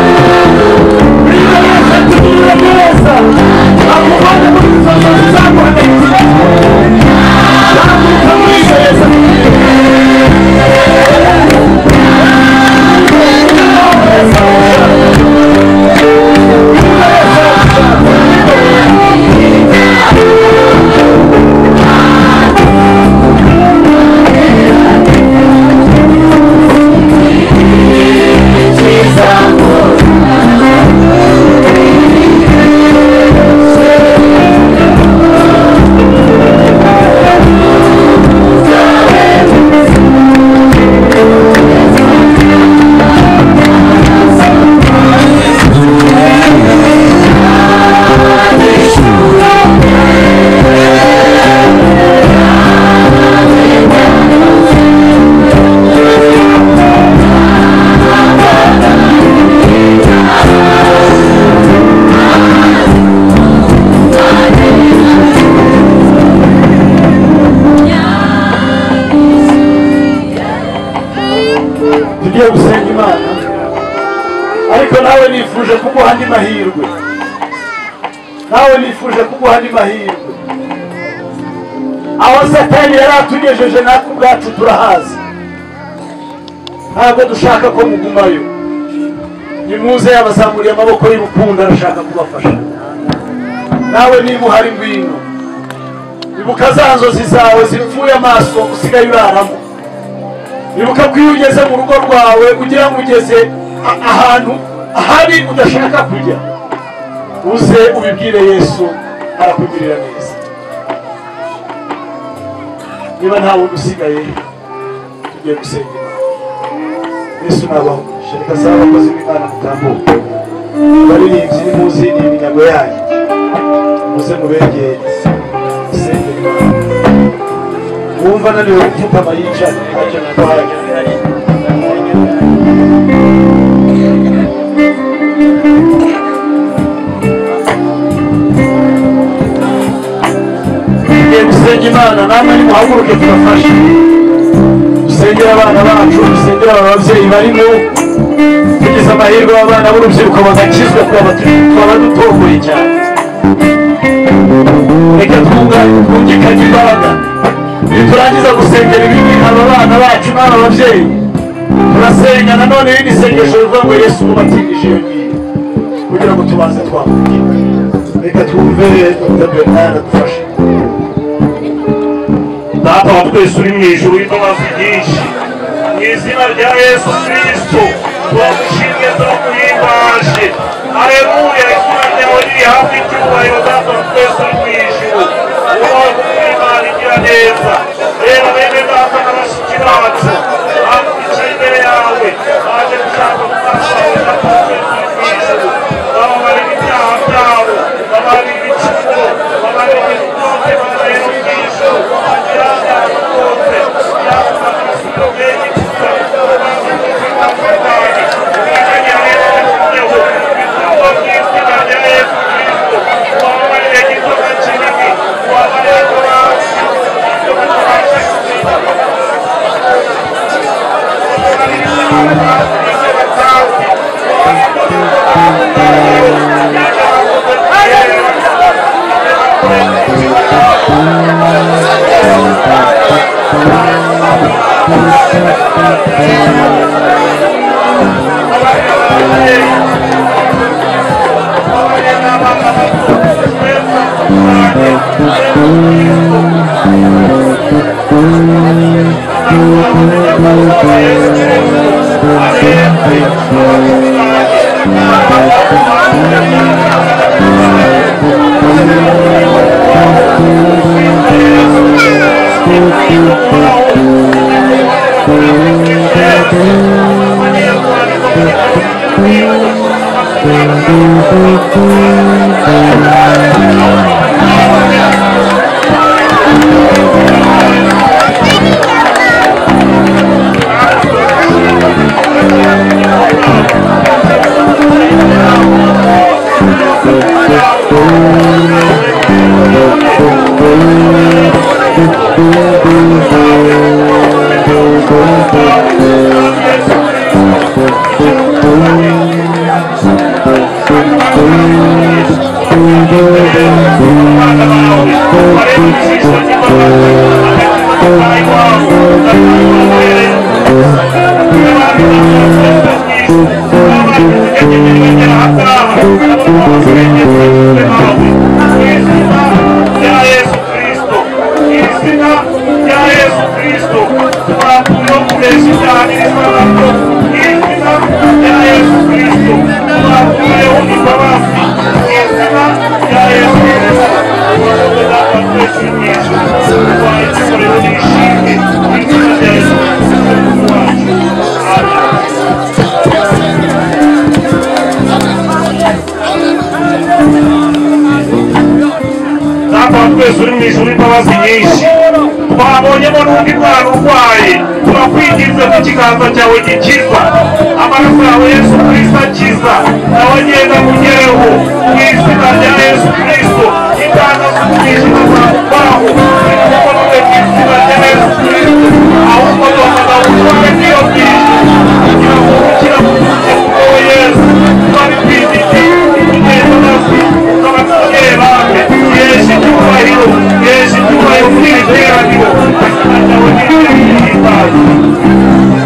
mwine yesu akugirire neza akubone muri izo nzozi zaguhagarikiye zamuka muri izo yesu tugiye gusenga imana ariko nawe nifuje kuguha andi mahirwe nawe nifuje kuguha andi mahirwe aho satani yari atugejeje natwe ubwacu turahazi ntabwo dushaka ko mugumayo nimuze yabazamuriye amaboko y'urukundo arashaka kubafasha nawe niba uhari ngwino ibuka za nzozi zawe zipfuye amaso usigaye uraramo ibuka ko iyo ugeze mu rugo rwawe ugira ngo ugeze a- ahantu ahari udashaka kujya uze ubibwire yesu arakugirira neza niba nta wundi usigaye tugiye gusenga Imana. yesu nabaho reka saa abakozi b'imana mutambuke baririmbyi nimuzi iyi minyago yanyu muze mubegere musenge Imana wumva ananiwe gupfukama yicara ntacyo natwaye tugiye gusenga imana namwe nimuhaguruke tubafashe dusengere abana bacu dusengere aba babyeyi barimo tugize amahirwe abana b'urubyiruko bagakizwa twaba dutomboye cyane reka twungane twungikanye imbaraga niturangiza gusengera ibindi aba bana bacu n'aba babyeyi turasenga nanone irindi sengesho rivuga ngo yesu ubatindije iyo ngiyo kugira ngo tubanze twamubwira reka twumve dr bernard adufashe data wa twese uri mu ijuru w'imbabazi nyinshi mu izina rya yesu kristo turagushimye turaguhimbaje aleluya izina ryawe riri hafi icyubahiro data wa twese uri mu ijuru ubaho imana igira neza reba bene data na bashiki bacu bakurikiye imbere yawe baje gushaka kugufasha data wa twese uri mu ijuru bababarira ibyaha byabo bababarira ibicuko bababarira ibikote bababarira ubwisho bagira abantu bose yaba amasuka menshi gusa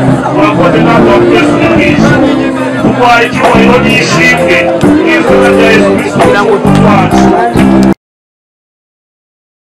kugira ngo tubashe